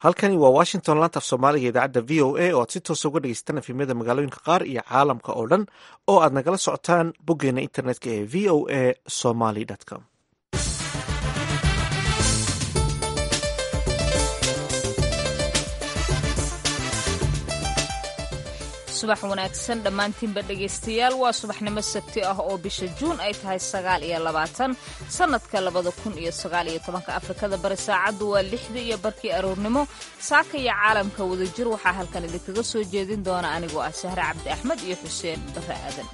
halkani waa washington laanta af soomaaliga idaacadda v o a oo aad si toosa uga dhegeysataan efimyada magaalooyinka qaar iyo caalamka oo dhan oo aad nagala socotaan boggeena internetka ee v o a somaly com subax wanaagsan dhammaantiinba dhegaystayaal waa subaxnimo sabti ah oo bisha juun ay tahay sagaal iyo labaatan sannadka labada kun iyo sagaal iyo tobanka afrikada bari saacaddu waa lixda iyo barkii aroornimo saaka iyo caalamka wadajir waxaa halkan idinkaga soo jeedin doona anigoo ah sahre cabdi axmed iyo xuseen barre aadan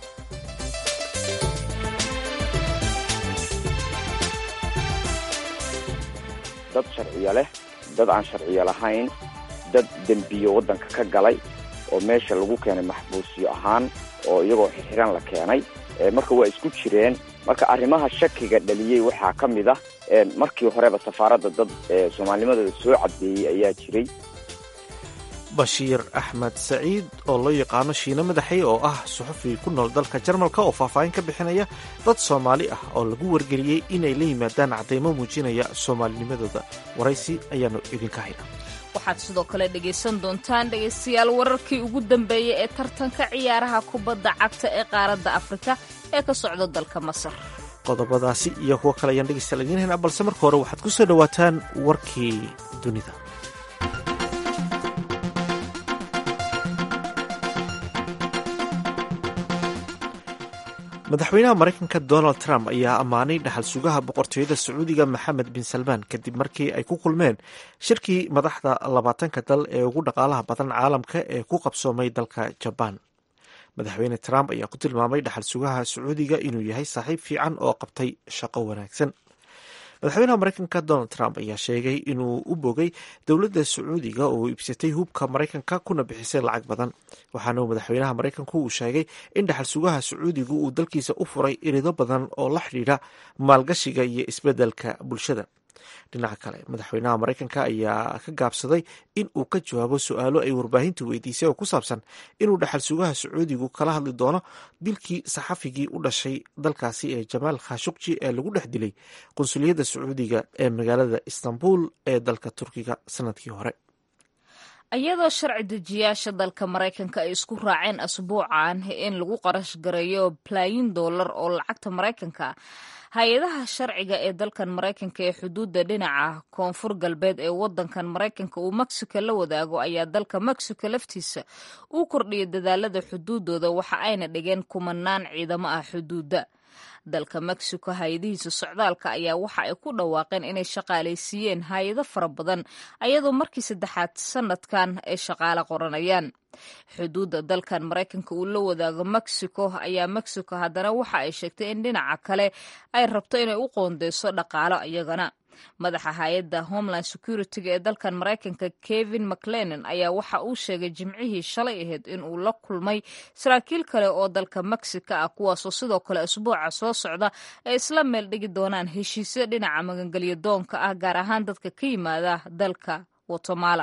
dad sharciyo leh dad aan sharciyo lahayn dad dembiyo waddanka ka galay oo meesha lagu keenay maxbuusyo ahaan oo iyagoo xixiran la keenay marka waa isku jireen marka arrimaha shakiga dhaliyey waxaa ka mid ah markii horeba safaaradda dad soomaalinimadooda soo caddeeyey ayaa jiray bashiir axmed saciid oo loo yaqaano shiine madaxey oo ah suxufi ku nool dalka jarmalka oo faahfaahin ka bixinaya dad soomaali ah oo lagu wargeliyey inay la yimaadaan caddaymo muujinaya soomaalinimadooda waraysi ayaanu idinka hayna waxaad sidoo kale dhegaysan doontaan dhegaystayaal wararkii ugu dambeeyey ee tartanka ciyaaraha kubadda cagta ee qaaradda afrika ee ka socda dalka masar qodobadaasi iyo kuwo kale ayaan dhegaystayaal idiin haynaa balse marka hore waxaad ku soo dhowaataan warkii dunida madaxweynaha maraykanka donald trump ayaa ammaanay dhaxal sugaha boqortooyada sacuudiga maxamed bin salmaan kadib markii ay ku kulmeen shirkii madaxda labaatanka dal ee ugu dhaqaalaha badan caalamka ee ku qabsoomay dalka jabaan madaxweyne trump ayaa ku tilmaamay dhaxal sugaha sacuudiga inuu yahay saaxiib fiican oo qabtay shaqo wanaagsan madaxweynaha maraykanka donald trump ayaa sheegay inuu u bogay dowladda sacuudiga oo iibsatay hubka maraykanka kuna bixisay lacag badan waxaana madaxweynaha maraykanku uu sheegay in dhaxal sugaha sacuudigu uu dalkiisa u furay irido badan oo la xidhiidha maalgashiga iyo isbeddelka bulshada dhinaca kale madaxweynaha maraykanka ayaa ka gaabsaday in uu ka jawaabo su-aalo ay warbaahintu weydiisay oo ku saabsan inuu dhaxal sugaha sacuudigu kala hadli doono dilkii saxafigii u dhashay dalkaasi ee jamaal khashuqji ee lagu dhex dilay qunsuliyadda sacuudiga ee magaalada istanbul ee dalka turkiga sanadkii hore iyadoo sharci dejiyaasha dalka maraykanka ay isku raaceen asbuucan in lagu qarash gareeyo balaayin dollar oo lacagta maraykanka hay-adaha sharciga ee dalkan maraykanka ee xuduudda dhinaca koonfur galbeed ee wadankan maraykanka uu mexico la wadaago ayaa dalka mexico laftiisa uu kordhiyay dadaalada xuduudooda waxa ayna dhigeen kumanaan ciidamo ah xuduudda dalka mexico hay-adihiisa socdaalka ayaa waxa ay ku dhawaaqeen inay shaqaalaysiiyeen hay-ado fara badan ayadoo markii saddexaad sanadkan ay shaqaale qoranayaan xuduudda dalkan maraykanka uu la wadaago mexico ayaa mexico haddana waxa ay sheegtay in dhinaca kale ay rabto inay u qoondeyso dhaqaalo iyagana madaxa hay-adda homeland security-ga ee dalkan maraykanka kevin mclenan ayaa waxa uu sheegay jimcihii shalay ahayd in uu la kulmay saraakiil kale oo dalka mexico ah kuwaasoo sidoo kale asbuuca soo socda ay isla meel dhigi doonaan heshiisyo dhinaca magangelyo doonka ah gaar ahaan dadka ka yimaada dalka guatemala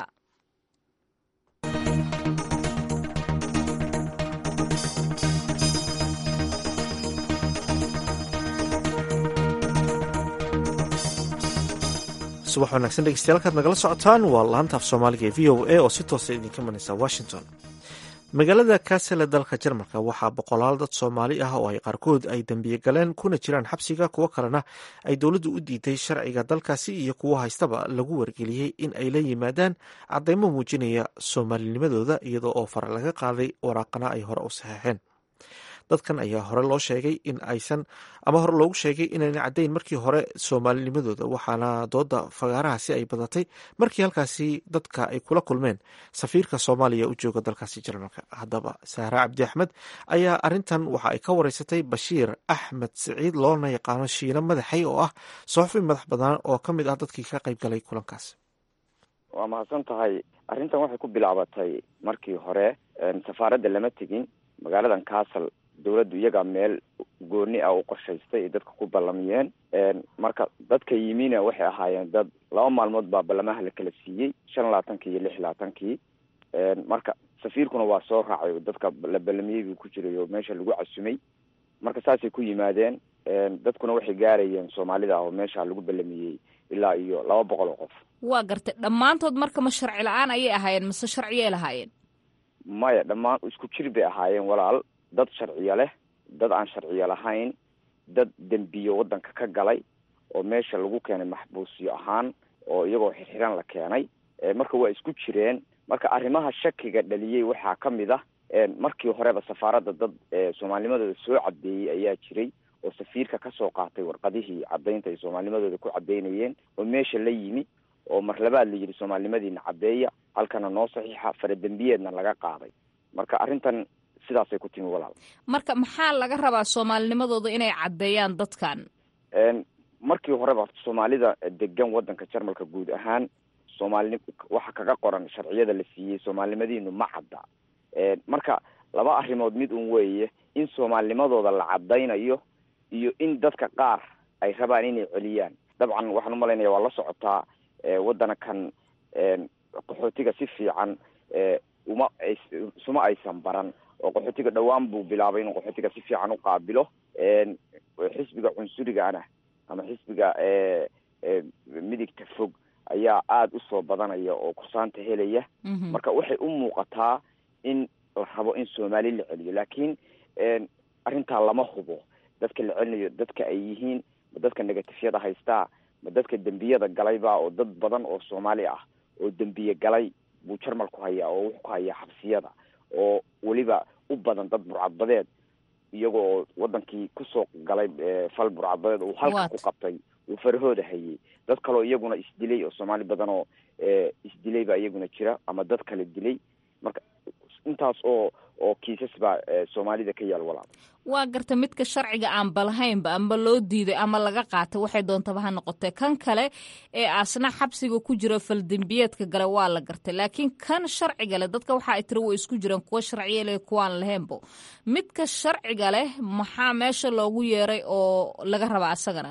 subax wanaagsan dhegeystayaal kaad nagala socotaan waa laanta af soomaaliga ee v o a oo si toosa idinka manaysa washington magaalada kaasele dalka jarmalka waxaa boqolaal dad soomaali ah oo ay qaarkood ay dembiye galeen kuna jiraan xabsiga kuwo kalena ay dowladdu u diiday sharciga dalkaasi iyo kuwo haystaba lagu wargeliyey in ay la yimaadaan caddaymo muujinaya soomaalinimadooda iyadoo oo fare laga qaaday waraaqana ay hore u saxeexeen dadkan ayaa hore loo sheegay in aysan ama hore loogu sheegay inayna caddayn markii hore soomaalinimadooda waxaana dooda fagaarahaasi ay badatay markii halkaasi dadka ay kula kulmeen safiirka soomaaliya u jooga dalkaasi jarmalka haddaba sahra cabdi axmed ayaa arintan waxa ay ka wareysatay bashiir axmed siciid loona yaqaano shiine madaxay oo ah soxofi madax badan oo ka mid ah dadkii ka qayb galay kulankaas waa mahadsan tahay arrintan waxay ku bilaabatay markii hore safaaradda lama tegin magaaladan castle dawladdu iyagaa meel gooni ah u qorshaystay ay dadka ku ballamiyeen marka dadka yimina waxay ahaayeen dad laba maalmood baa ballamaha la kala siiyey shan labaatankii iyo lix labaatankii marka safiirkuna waa soo raacay dadka la ballamiyey buu ku jiray oo meesha lagu casumay marka saasay ku yimaadeen dadkuna waxay gaarayeen soomaalida oo meesha lagu ballamiyey ilaa iyo laba boqol oo qof waa gartay dhammaantood marka ma sharci la-aan ayay ahaayeen mase sharciyay lahaayeen maya dhammaan isku jir bay ahaayeen walaal dad sharciyo leh dad aan sharciyo lahayn dad dembiyo waddanka ka galay oo meesha lagu keenay maxbuusyo ahaan oo iyagoo xirxiran la keenay marka waa isku jireen marka arrimaha shakiga dhaliyey waxaa ka mid ah markii horeba safaaradda dad soomaalnimadooda soo caddeeyey ayaa jiray oo safiirka kasoo qaatay warqadihii caddaynta ay soomaalnimadooda ku caddaynayeen oo meesha la yimi oo mar labaad la yidhi soomaalinimadiina caddeeya halkana noo saxiixa faradembiyeedna laga qaaday marka arrintan sidaasay ku timi walaal marka maxaa laga rabaa soomaalinimadooda inay caddeeyaan dadkan markii horeba soomaalida degan waddanka jarmalka guud ahaan soomaalini waxa kaga qoran sharciyada la siiyey soomaalinimadiinu ma cadda marka laba arrimood mid un weeye in soomaalinimadooda la caddaynayo iyo in dadka qaar ay rabaan inay celiyaan dabcan waxaan umalaynaya waa la socotaa waddana kan qaxootiga si fiican uma isuma aysan baran oo qaxootiga dhowaan buu bilaabay inuu qaxootiga si fiican u qaabilo xisbiga cunsurigaana ama xisbiga midigta fog ayaa aada usoo badanaya oo kursaanta helaya marka waxay u muuqataa in la rabo in soomaali la celiyo laakiin arrintaa lama hubo dadka la celinayo dadka ay yihiin ma dadka negatifyada haystaa ma dadka dembiyada galayba oo dad badan oo soomaali ah oo dembiye galay buu jarmal ku hayaa oo wuxuu ku hayaa xabsiyada oo weliba u badan dad burcadbadeed iyaga oo wadankii kusoo galay fal burcadbadeed uu halka ku qabtay uu farahooda hayay dad kaleo iyaguna isdilay oo soomaali badan oo isdilay baa iyaguna jira ama dad kale dilay marka intaas oo oo kiisas baa soomaalida ka yaal walaal waa garta midka sharciga aan balahaynba amba loo diiday ama laga qaatay waxay doontaba ha noqotee kan kale ee asna xabsiga ku jira faldembiyeedka gale waa la gartay laakiin kan sharciga leh dadka waxa ay tiri way isku jiraan kuwa sharciya leh kuwaan lahaynbo midka sharciga leh maxaa meesha loogu yeeray oo laga rabaa asagana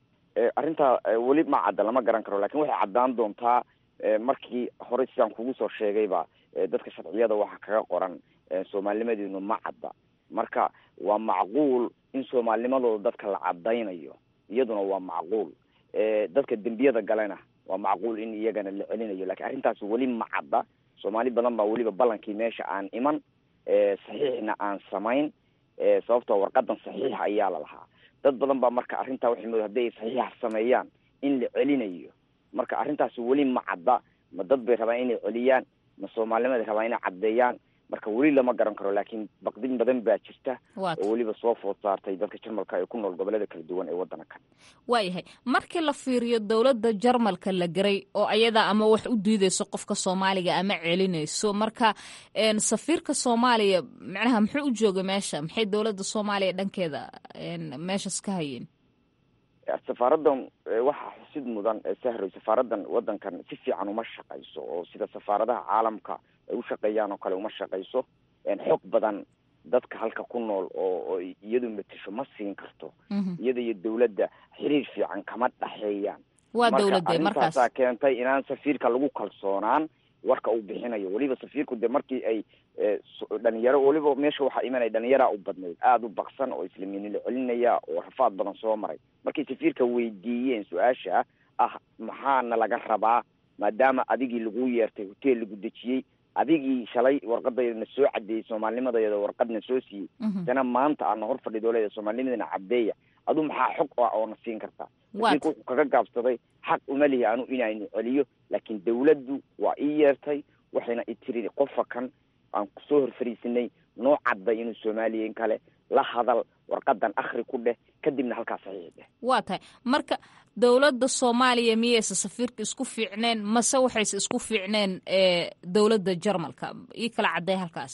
arrintaa weli ma cadda lama garan karo lakin waxay caddaan doontaa markii horey sidaan kugu soo sheegayba dadka sharciyada waxaa kaga qoran soomaalinimadeenu ma cadda marka waa macquul in soomaalinimadooda dadka la caddaynayo iyaduna waa macquul dadka dembiyada galena waa macquul in iyagana la celinayo lakin arrintaas weli ma cadda soomaali badan baa weliba ballankii meesha aan iman saxiixna aan samayn sababtoo warqadan saxiixa ayaa la lahaa dad badan baa marka arrintaa waxay mood haddi ay saxiixa sameeyaan in la celinayo marka arrintaasi weli ma cadda ma dad bay rabaan inay celiyaan ma soomaalinimada rabaan inay caddeeyaan marka weli lama garan karo laakiin baqdin badan baa jirta oo weliba soo food saartay dadka jarmalka ee ku nool gobolada kala duwan ee waddanka kan waayahay markii la fiiriyo dowladda jarmalka la garay oo ayadaa ama wax u diideyso qofka soomaaliga ama celinayso marka safiirka soomaaliya macnaha muxuu u joogay meesha maxay dowladda soomaaliya dhankeeda meeshas ka hayeen safaaraddan waxaa xusid mudan sahroy safaaraddan waddankan si fiican uma shaqayso oo sida safaaradaha caalamka ay u shaqeeyaan oo kale uma shaqayso xog badan dadka halka ku nool oo oo iyadu matasho ma siin karto iyada iyo dawladda xiriir fiican kama dhaxeeyaan waa dawladde markaas marka keentay inaan safiirka lagu kalsoonaan warka uu bixinayo weliba safiirku de markii ay dhalinyaro weliba meesha waxaa imanaya dhalinyaraa u badnayd aada u baksan oo islamiini la celinaya oo rafaad badan soo maray markay safiirka weydiiyeen su-aasha ah maxaana laga rabaa maadaama adigii lagu yeertay hoteel lagu dejiyey adigii shalay warqadayna soo cadeeyey soomaalinimadayada warqadna soo siiyey dana maanta aana hor fadhido leeda soomaalinimadana cadeeya adu maxaa xog ah oona siin kartaa safiirka wuxuu kaga gaabsaday xaq uma lihi anu inaynu celiyo laakiin dawladdu waa ii yeertay waxayna i tiri qofa kan aan kusoo hor fariisinay noo cadday inuu soomaaliya in kale la hadal warqadan akhri ku dheh kadibna halkaa saxiix dheh waa tahay marka dowladda soomaaliya miyaysa safiirka isku fiicneen mase waxayse isku fiicneen dowladda jarmalka ii kala cadday halkaas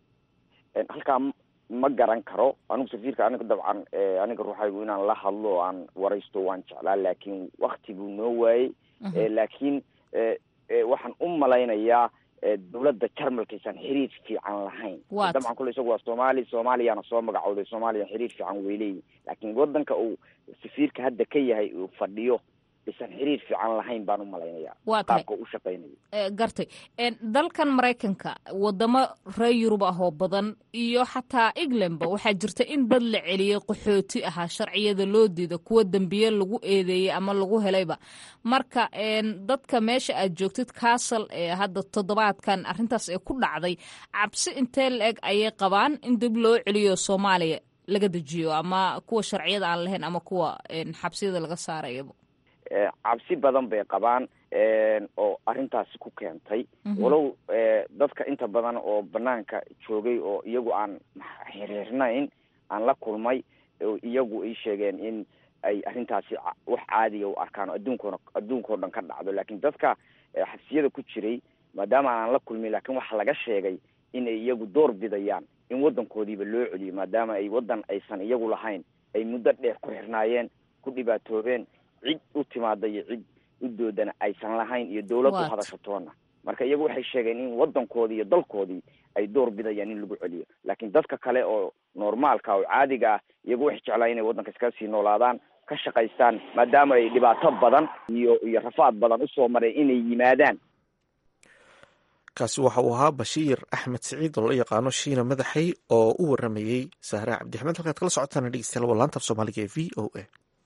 halkaa ma garan karo anigu safiirka aniga dabcan aniga ruuxaygu inaan la hadlo oo aan waraysto waan jeclaa laakiin wakti buu noo waayey laakiin waxaan u malaynayaa dawladda jarmalkaysan xiriir fiican lahayn dabcan kule isagu waa soomaali soomaaliyana soo magacooday soomaaliya xiriir fiican way leeyihin laakiin wadanka uu safiirka hadda ka yahay uu fadhiyo aysan xiriir fiican lahayn baan u malaynaya waa tahay qaabka u shaqaynayo gartay dalkan maraykanka wadamo reer yurub ah oo badan iyo xataa englandba waxaa jirta in dad la celiyey qaxooti ahaa sharciyada loo diida kuwa dembiye lagu eedeeyey ama lagu helayba marka dadka meesha aad joogtid castle ee hadda toddobaadkan arrintaas ee ku dhacday cabsi intee la-eg ayay qabaan in dib loo celiyo soomaaliya laga dejiyo ama kuwa sharciyada aan lahayn ama kuwa xabsiyada laga saarayaba cabsi badan bay qabaan oo arrintaasi ku keentay walow dadka inta badan oo banaanka joogay oo iyagu aan xiriirnayn aan la kulmay oo iyagu ay sheegeen in ay arrintaasi wax caadiga u arkaan adduunkoona adduunkao dhan ka dhacdo laakiin dadka xabsiyada ku jiray maadaama aanan la kulmin laakiin waxaa laga sheegay in ay iyagu door bidayaan in waddankoodiiba loo celiyo maadaama ay waddan aysan iyagu lahayn ay muddo dheer ku xirnaayeen ku dhibaatoobeen cid u timaada iyo cid u doodana aysan lahayn iyo dawlad u hadashatoona marka iyagu waxay sheegeen in waddankoodii iyo dalkoodii ay door bidayaan in lagu celiyo laakiin dadka kale oo normaalka oo caadiga ah iyagu waxay jeclaan inay waddanka iskaga sii noolaadaan ka shaqaystaan maadaama ay dhibaato badan iyo iyo rafaad badan usoo mareen inay yimaadaan kaasi waxa uu ahaa bashiir axmed siciid oo la yaqaano shiina madaxay oo u waramayey sahre cabdixmed halkaad kala socotaan dhegeystayaal waa laanta af soomaaliga ee v o a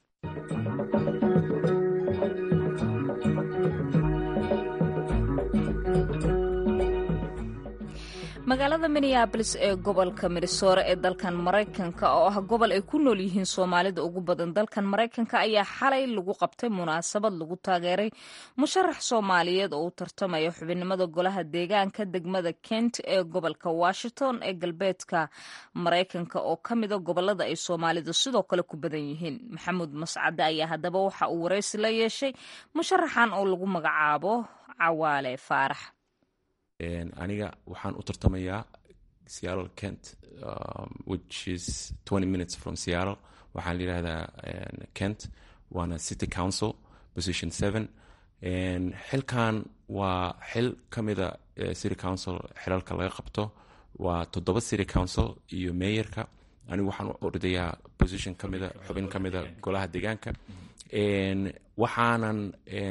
magaalada minneabolis ee gobolka minnesore ee dalkan maraykanka oo ah gobol ay ku nool yihiin soomaalida ugu badan dalkan maraykanka ayaa xalay lagu qabtay munaasabad lagu taageeray musharax soomaaliyeed oo u tartamaya xubinimada golaha deegaanka degmada kent ee gobolka washington ee galbeedka maraykanka oo ka mida gobolada ay soomaalidu sidoo kale ku badan yihiin maxamuud mascade ayaa haddaba waxa uu waraysi la yeeshay musharaxan oo lagu magacaabo cawaale faarax aniga waxaan u tartamayaa seattle kent which is twenty minutes from seattle waxaan la yidhahdaa kent waana city council position seven xilkan waa xil ka mida city council xilalka laga qabto waa toddoba city council iyo mayorka anigu waxaan u ordayaa position ka mida xubin ka mida golaha deegaanka waxaanan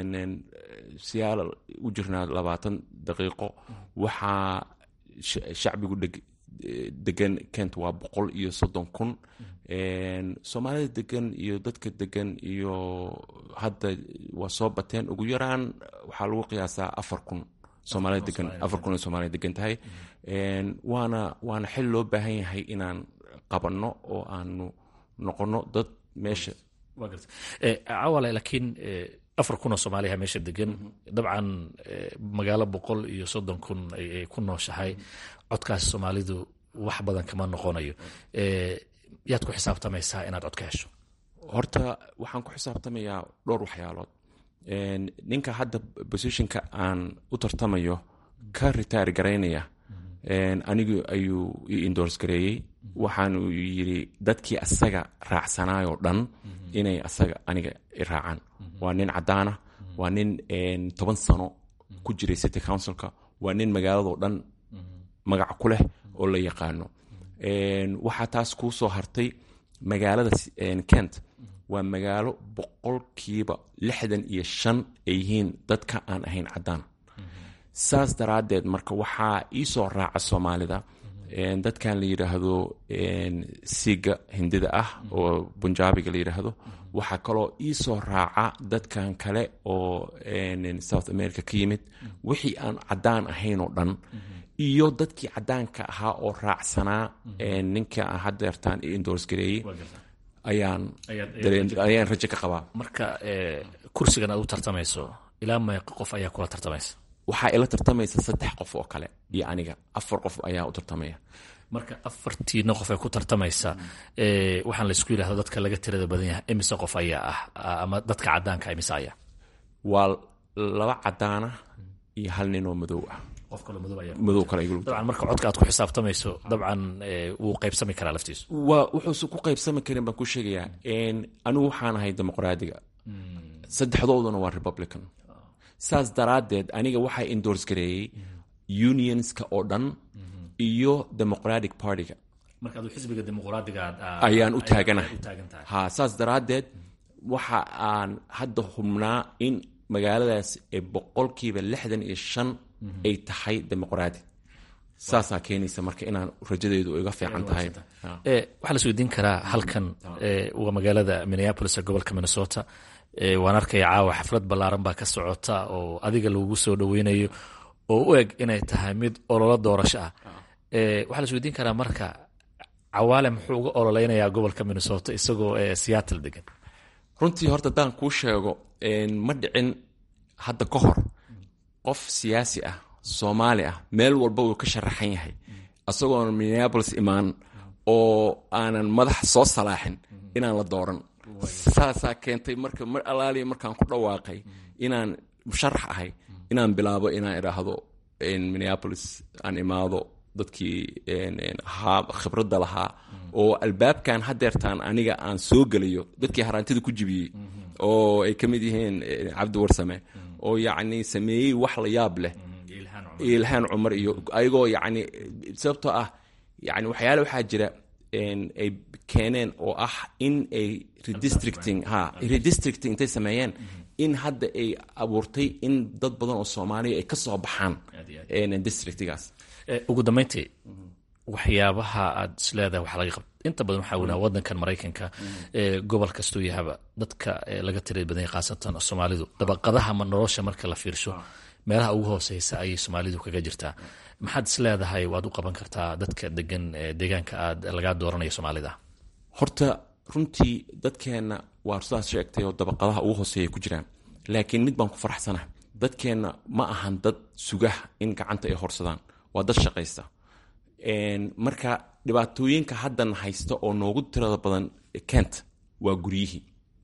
seattle u jirnaa labaatan daqiiqo waxaa shacbigu degan kent waa boqol iyo soddon kun soomaalida degan iyo dadka degan iyo hadda waa soo bateen ugu yaraan waxaa lagu qiyaasaa afar kun soomaalida degan afar kun oo soomaalida degan tahay waana waana xil loo baahan yahay inaan qabanno oo aanu noqono dad meesha cawale laakiin afar kun oo soomaaliya meesha degan dabcan magaalo boqol iyo soddon kun ay ku nooshahay codkaas soomaalidu wax badan kama noqonayo yaad ku xisaabtamaysaa inaad cod ka hesho horta waxaan ku xisaabtamayaa dhowr waxyaalood ninka hadda positionka aan u tartamayo ka ritaar garaynaya anigu ayuu i indors gareeyey waxaanu yidhi dadkii asaga raacsanaayoo dhan inay asaga aniga i raacaan waa nin caddaana waa nin toban sano ku jiray city councilka waa nin magaaladoo dhan magac ku leh oo la yaqaano waxaa taas kuu soo hartay magaalada kent waa magaalo boqolkiiba lixdan iyo shan ay yihiin dadka aan ahayn caddaan saas daraaddeed marka waxaa iisoo raaca soomaalida dadkan la yidhaahdo siiga hindida ah oo bunjaabiga la yidhaahdo waxaa kaloo iisoo raaca dadkan kale oo south america ka yimid wixii aan caddaan ahayn oo dhan iyo dadkii caddaanka ahaa oo raacsanaa ninka aan haddeertaan i indors gareeyey ayaan ayaan rajo ka qabaa marka kursigan aad u tartamayso ilaa meeqa qof ayaa kula tartamaysa waxaa ila tartamaysa saddex qof oo kale iyo aniga afar qof ayaa u tartamaya marka afartiina qof ee ku tartamaysa waxaan laysku yidhahdo dadka laga tirada badan yahay imise qof ayaa ah ama dadka caddaanka imise ayaa waa laba caddaana iyo hal nin oo madow ah qof kaloo madow ayaa madow kale dabcan marka codka aad ku xisaabtamayso dabcan wuu qaybsami karaa laftiisu waa wuxuusan ku qaybsami karin baan ku sheegayaa anigu waxaan ahay dimuqraadiga saddexdooduna waa republican saas daraaddeed aniga waxaa indors gareeyey unionska oo dhan iyo democratic partyga marka aduu xisbiga dimuqraadiga ayaan u taaganahay ha saas daraaddeed waxa aan hadda hubnaa in magaaladaas ee boqolkiiba lixdan iyo shan ay tahay dimuqraadi saasaa keenaysa marka inaan rajadeedu iga fiican tahay waxaa la isweydiin karaa halkan waa magaalada minneapolis ee gobolka minnesota waan arkaya caawa xaflad ballaaran baa ka socota oo adiga lagugu soo dhoweynayo oo u eg inay tahay mid ololo doorasho ah waxaa la isweydiin karaa marka cawaale muxuu uga ololeynayaa gobolka minnesota isagoo seattle degan runtii horta haddaan kuu sheego ma dhicin hadda ka hor qof siyaasi ah soomaali ah meel walba uu ka sharaxan yahay isagoon minneapolis imaan oo aanan madax soo salaaxin inaan la dooran saasaa keentay marka mar alaaliya markaan ku dhawaaqay inaan musharax ahay inaan bilaabo inaan idhaahdo minneapolis aan imaado dadkii ahaa khibradda lahaa oo albaabkan hadeertaan aniga aan soo gelayo dadkii haraantida ku jibiyey oo ay ka mid yihiin cabdi warsame oo yacni sameeyey wax la yaab leh ilhaan cumar iyo ayagoo yacni sababtoo ah yani waxyaale waxaa jira ay keeneen oo ah in ay redistricting ha redistricting intay sameeyeen in hadda ay abuurtay in dad badan oo soomaaliya ay ka soo baxaan districtigaas ugu dambeyntii waxyaabaha aad isleedahay wax laga qabto inta badan waxaa weynaha wadankan maraykanka gobol kastuu yahaba dadka laga tira badanya khaasatan soomaalidu dabaqadaha ma nolosha marka la fiirsho meelaha ugu hooseysa ayay soomaalidu kaga jirtaa maxaad isleedahay waad u qaban kartaa dadka degan deegaanka aad lagaa dooranayo soomaalida horta runtii dadkeenna waa sidaas sheegtay oo dabaqadaha ugu hooseeya ku jiraan laakiin mid baan ku faraxsanaha dadkeenna ma ahan dad sugah in gacanta ay horsadaan waa dad shaqaysta marka dhibaatooyinka haddan haysta oo noogu tirada badan kent waa guryihii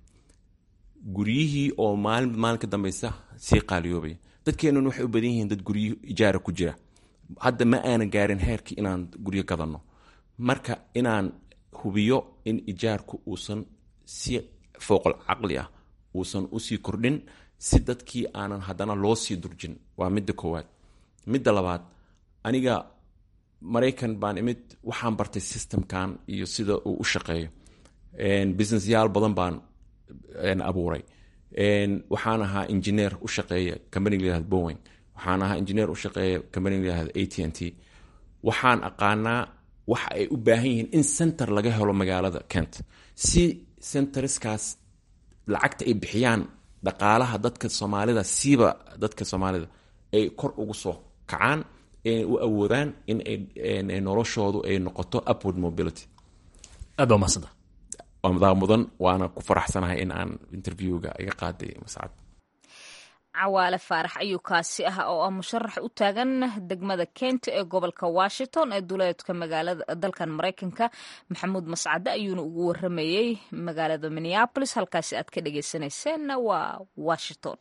guryihii oo maalin maalin ka dambeysa sii qaaliyoobaya dadkeennan waxay u badan yihiin dad guryo ijaara ku jira hadda ma aanan gaarin heerkii inaan guryo gadanno marka inaan hubiyo in ijaarku uusan si fooqal caqli ah uusan usii kordhin si dadkii aanan haddana loo sii durjin waa midda koowaad midda labaad aniga maraykan baan imid waxaan bartay systemkan iyo sida uu u shaqeeyo businessyaal badan baan abuuray waxaan ahaa engineer u shaqeeya companiga layahad bowen waxaan ahaa engineer u shaqeeya companiga layahad a t n t waxaan aqaanaa waxa ay u baahan yihiin in center laga helo magaalada kent si centerskaas lacagta ay bixiyaan dhaqaalaha dadka soomaalida siiba dadka soomaalida ay kor ugu soo kacaan u awoodaan in ay noloshoodu ay noqoto upward mobility aad baa umahadsanta waa madaa mudan waana ku faraxsanahay in aan interviewga iga qaaday mascad cawaale faarax ayuu kaasi ah oo ah musharax u taagan degmada kent ee gobolka washington ee duleedka magaalada dalkan maraykanka maxamuud mascade ayuuna ugu waramayey magaalada minneabolis halkaasi aad ka dhegeysaneyseenna waa washington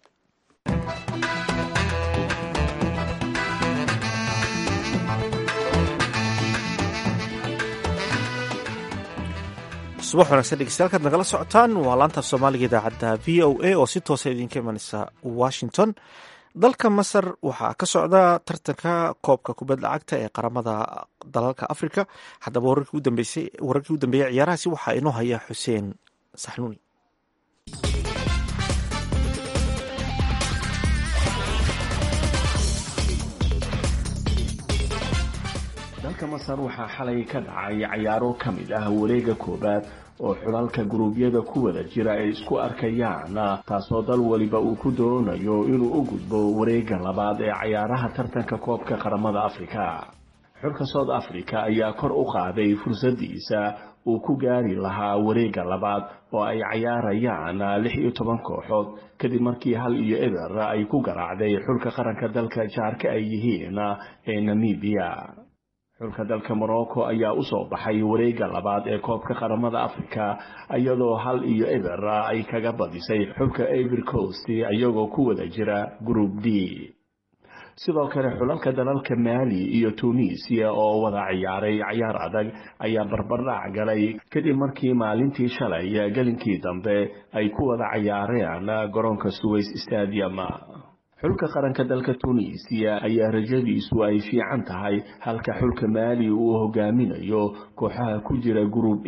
subax wanaagsan dhegeystayaal nagala socotaan waa laanta soomaaliga idaacadda v o a oo si toosa idinka imaneysa washington dalka masar waxaa ka socda tartanka koobka kubadda cagta ee qaramada dalalka africa haddaba wararkii u dambeeyey ciyaarahaasi waxaa inoo haya xuseen saxnuuni dalka masar waxaa xalay ka dhacay cayaaro ka mid ah wareega koowaad oo xulalka guruubyada ku wada jira ay isku arkayaan taasoo dal waliba uu ku doonayo inuu u gudbo wareega labaad ee cayaaraha tartanka koobka qaramada afrika xulka south africa ayaa kor u qaaday fursadiisa uu ku gaari lahaa wareega labaad oo ay cayaarayaan lix iyo toban kooxood kadib markii hal iyo eber ay ku garaacday xulka qaranka dalka jaarka ay yihiin ee namibia xulka dalka morocco ayaa usoo baxay wareega labaad ee koobka qaramada africa iyadoo hal iyo eber ay kaga badisay xulka ivory coast iyagoo ku wada jira group d sidoo kale xulalka dalalka maali iyo tunisia oo wada ciyaaray cayaar adag ayaa barbardhac galay kadib markii maalintii shalay gelinkii dambe ay ku wada cayaareen garoonka suways stadium xulka qaranka dalka tunisiya ayaa rajadiisu ay fiican tahay halka xulka maali uu hogaaminayo kooxaha ku jira group e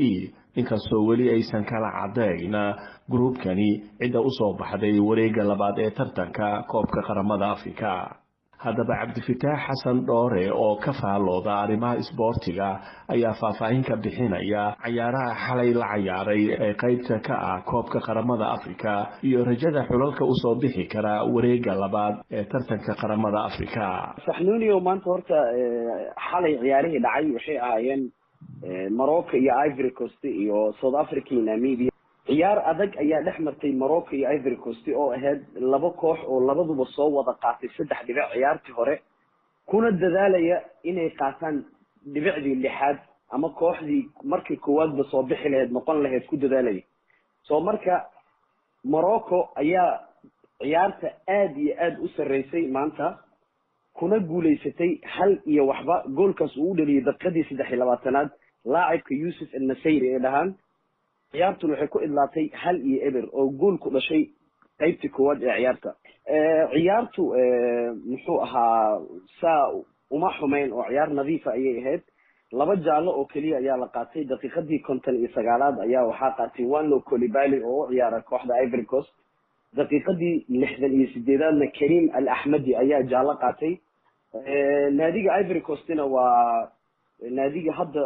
inkastoo weli aysan kala cadayn gruubkani cidda usoo baxday wareegga labaad ee tartanka koobka qaramada afrika haddaba cabdifitaax xasan dhoore oo ka faallooda arrimaha isboortiga ayaa faahfaahin ka bixinaya cayaaraha xalay la cayaaray ee qaybta ka ah koobka qaramada afrika iyo rajada xulalka usoo bixi kara wareegga labaad ee tartanka qaramada afrika saxnuuniyo maanta horta xalay ciyaarihii dhacay waxay ahaayeen morocco iyo ivory coast iyo south africa iyo namibia ciyaar adag ayaa dhex martay morocco iyo ivory coast oo ahayd laba koox oo labaduba soo wada qaatay saddex dhibic ciyaartii hore kuna dadaalaya inay qaataan dhibicdii lixaad ama kooxdii markii koowaadba soo bixi lahayd noqon lahayd ku dadaalaya so marka morocco ayaa ciyaarta aada iyo aada u sarreysay maanta kuna guulaysatay hal iyo waxba goolkaas uu u dhaliyay daqiiqadii saddex iyo labaatanaad laacibka yuusuf annasayri ee dhahaan ciyaartuna waxay ku idlaatay hal iyo eber oo gool ku dhashay qaybtii koowaad ee ciyaarta ciyaartu muxuu ahaa saa uma xumeyn oo ciyaar nadiifa ayay ahayd laba jaallo oo keliya ayaa la qaatay daqiiqadii konton iyo sagaalaad ayaa waxaa qaatay wanlo colibali oo u ciyaara kooxda ivory coast daqiiqadii lixdan iyo sideedaadna karim al axmedi ayaa jaallo qaatay naadiga ivory coastina waa naadiga hadda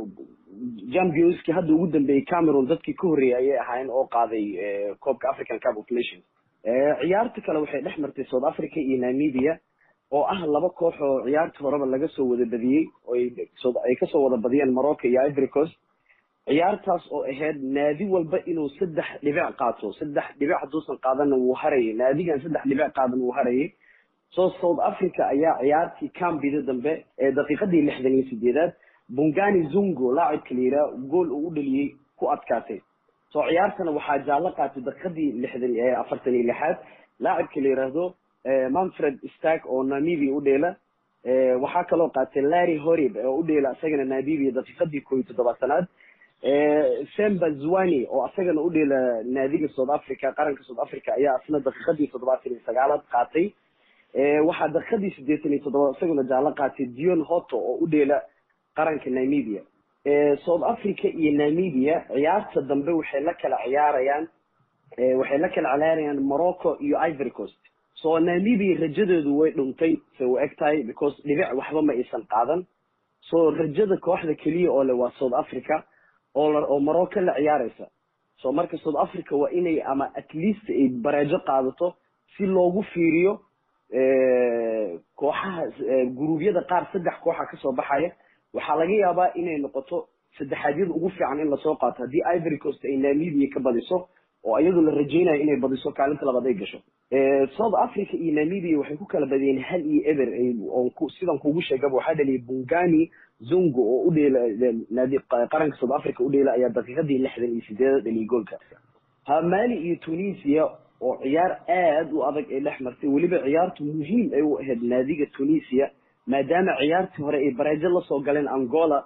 championski hadda ugu dambeeyey cameroon dadkii ka horreeyay ayay ahaayeen oo qaaday koobka african cup of nations ciyaarta kale waxay dhex martay south africa iyo namibia oo ah laba koox oo ciyaarta horeba laga soo wada badiyey ay kasoo wada badiyeen morocco iyo ivory coast ciyaartaas oo ahayd naadi walba inuu saddex dhibic qaato saddex dhibic hadduusan qaadana wuu harayay naadigan saddex dhibic qaadan wuu harayay so south africa ayaa ciyaartii cambida dambe ee daqiiqadii lixdan iyo sideedaad bungani zungo laacibka la yidhaha gool uu u dhaliyey ku adkaatay so ciyaartana waxaa jaallo qaatay daqiiqadii lixdan afartan iyo lixaad laacibka la yidhaahdo manfred stark oo namibia u dheela waxaa kaloo qaatay larry horib oo u dheela isagana namibia daqiiqadii koo iyo toddobaatanaad semba zwani oo isagana u dheela naadiga south africa qaranka south africa ayaa isna daqiiqadii toddobaatan iyo sagaalaad qaatay waxaa daqiiqadii sideetan iyo toddobaad isaguna jaallo qaatay dion hoto oo u dheela qaranka namibia south africa iyo namibia ciyaarta dambe waxay la kala ciyaarayaan waxay la kala ciyaarayaan morocco iyo ivory coast so namibia rajadoodu way dhuntay say u eg tahay because dhibic waxba ma aysan qaadan so rajada kooxda keliya oo le waa south africa oo oo morocco la ciyaaraysa so marka south africa waa inay ama at least ay bareejo qaadato si loogu fiiriyo kooxaha guruubyada qaar saddex kooxa kasoo baxaya waxaa laga yaabaa inay noqoto saddexaadyada ugu fiican in lasoo qaato haddii ivory coast ay namibia ka badiso oo iyadu la rajeynayo inay badiso kaalinta labaad ay gasho south africa iyo namibia waxay ku kala badiyeen hal iyo eber sidan kugu sheegaba waxaa dhaliyay bungani zungo oo u dheela naadi qaranka south africa u dheela ayaa daqiiqadii lixdan iyo sideedad dhaliyay goolka ha mali iyo tunisia oo ciyaar aada u adag ay dhex martay weliba ciyaartu muhiim ay u ahayd naadiga tunisia maadaama ciyaartii hore ay bareejo lasoo galeen angola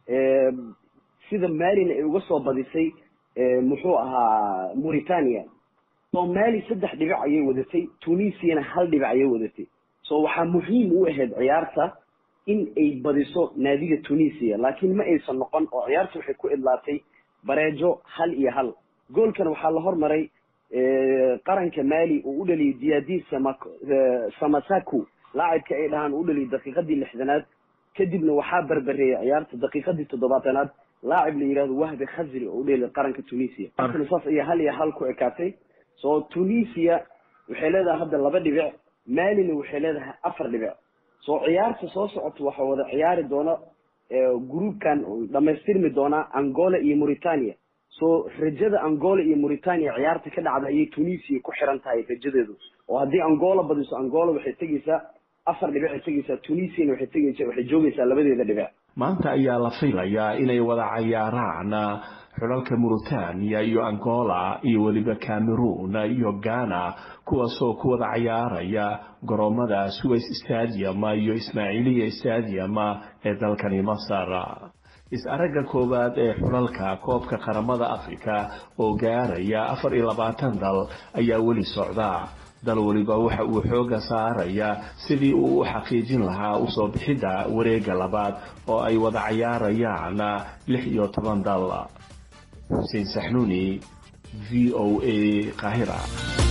sida malina ay uga soo badisay muxuu ahaa mauritania so mali saddex dhibic ayay wadatay tunisiana hal dhibic ayay wadatay so waxaa muhiim u ahayd ciyaarta in ay badiso naadiga tunisia laakiin ma aysan noqon oo ciyaarta waxay ku idlaatay bareejo hal iyo hal goolkan waxaa la hormaray qaranka mali uu u dhaliyay diadi samasaku laacibka ay dhahaan u dhaliyay daqiiqadii lixdanaad kadibna waxaa berbereeyay ciyaarta daqiiqadii toddobaatanaad laacib la yidhahdo wahbi khazri oo u dheelay qaranka tunisia saas ayaa hal iyo hal ku ekaatay so tunisia waxay leedahay hadda laba dhibic malina waxay leedahay afar dhibic so ciyaarta soo socota waxaa wada ciyaari doona groupkan dhamaystirmi doonaa angola iyo mauritania so rajada angola iyo mauritania ciyaarta ka dhacda ayay tunisia ku xiran tahay rajadeedu oo haddii angola badiso angola waxay tegeysaa afar dhibic ay tegeysaa tunisiana waxay tegeysaa waxay joogeysaa labadeeda dhibic maanta ayaa la filayaa inay wada cayaaraan xulalka mauritania iyo angola iyo weliba cameroon iyo ghana kuwaasoo ku wada cayaaraya garoomada suways stadium iyo ismaaciiliya stadium ee dalkani masar is-aragga koowaad ee xulalka koobka qaramada afrika oo gaaraya afar iyo labaatan dal ayaa weli socda dal weliba waxa uu xooga saaraya sidii uu u xaqiijin lahaa usoo bixidda wareegga labaad oo ay wada cayaarayaan lix iyo toban dal xuseen saxnuuni v o a qaahira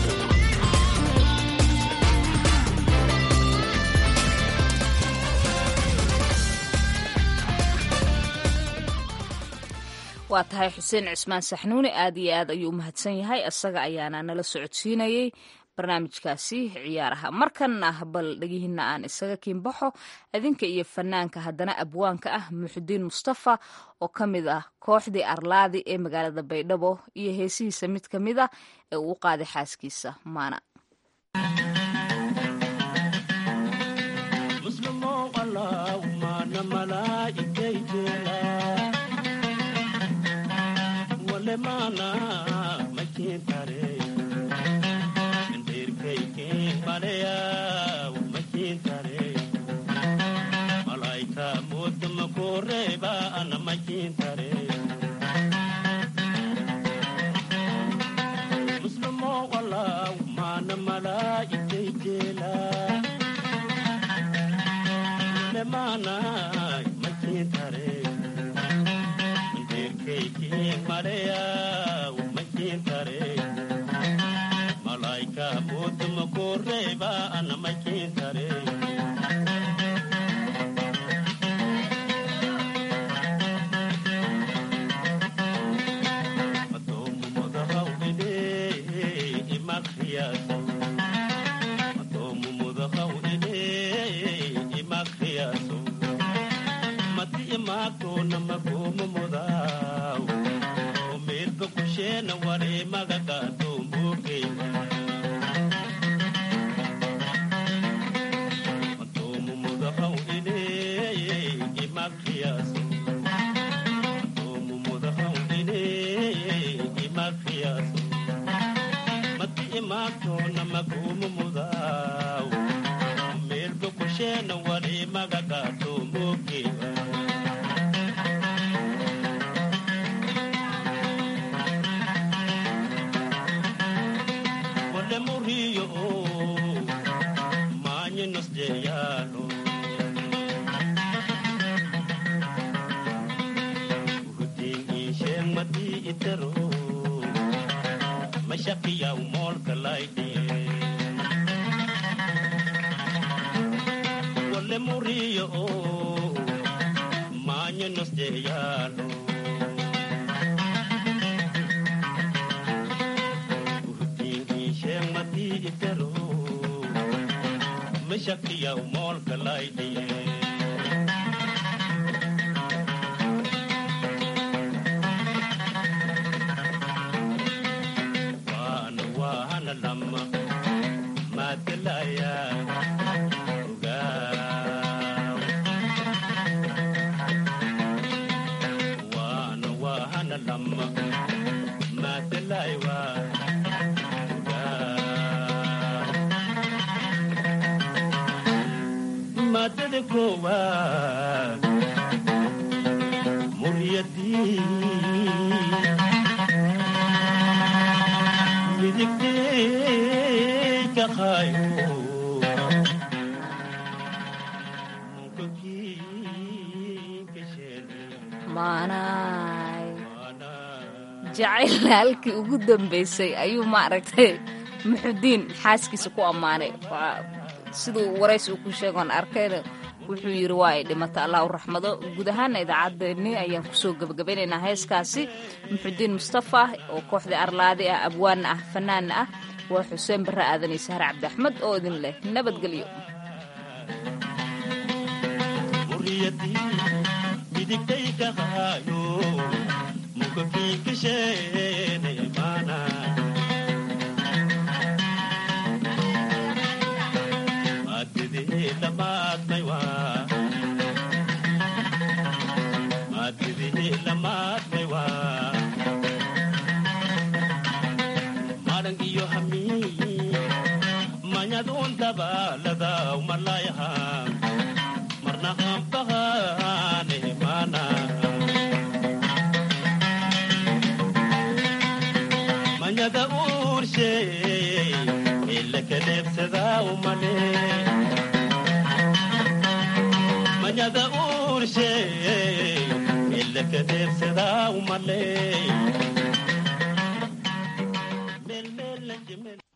waa tahay xuseen cismaan saxnuuni aad iyo aad ayuu u mahadsan yahay isaga ayaana nala socodsiinayey barnaamijkaasi ciyaaraha markanna bal dhegihiina aan isaga kiinbaxo idinka iyo fanaanka haddana abwaanka ah muxudiin mustafa oo ka mid ah kooxdii arlaadi ee magaalada baydhabo iyo heesihiisa mid ka mid ah ee uu qaaday xaaskiisa maana jacayl halkii ugu dambeysay ayuu maaragtay muxudiin xaaskiisa ku ammaanay siduu waraysi uu ku sheegoon arkayna wuxuu yidhi waa ay dhimata allah u raxmado guud ahaana idaacaddeenni ayaan kusoo gebagabaynaynaa heeskaasi muxudiin mustafa oo kooxdii arlaadi ah abwaanna ah fanaanna ah waa xuseen barre aadan iyo sahar cabdi axmed oo idin leh nabadgelyo manyada urshe lakadeebsadaa umale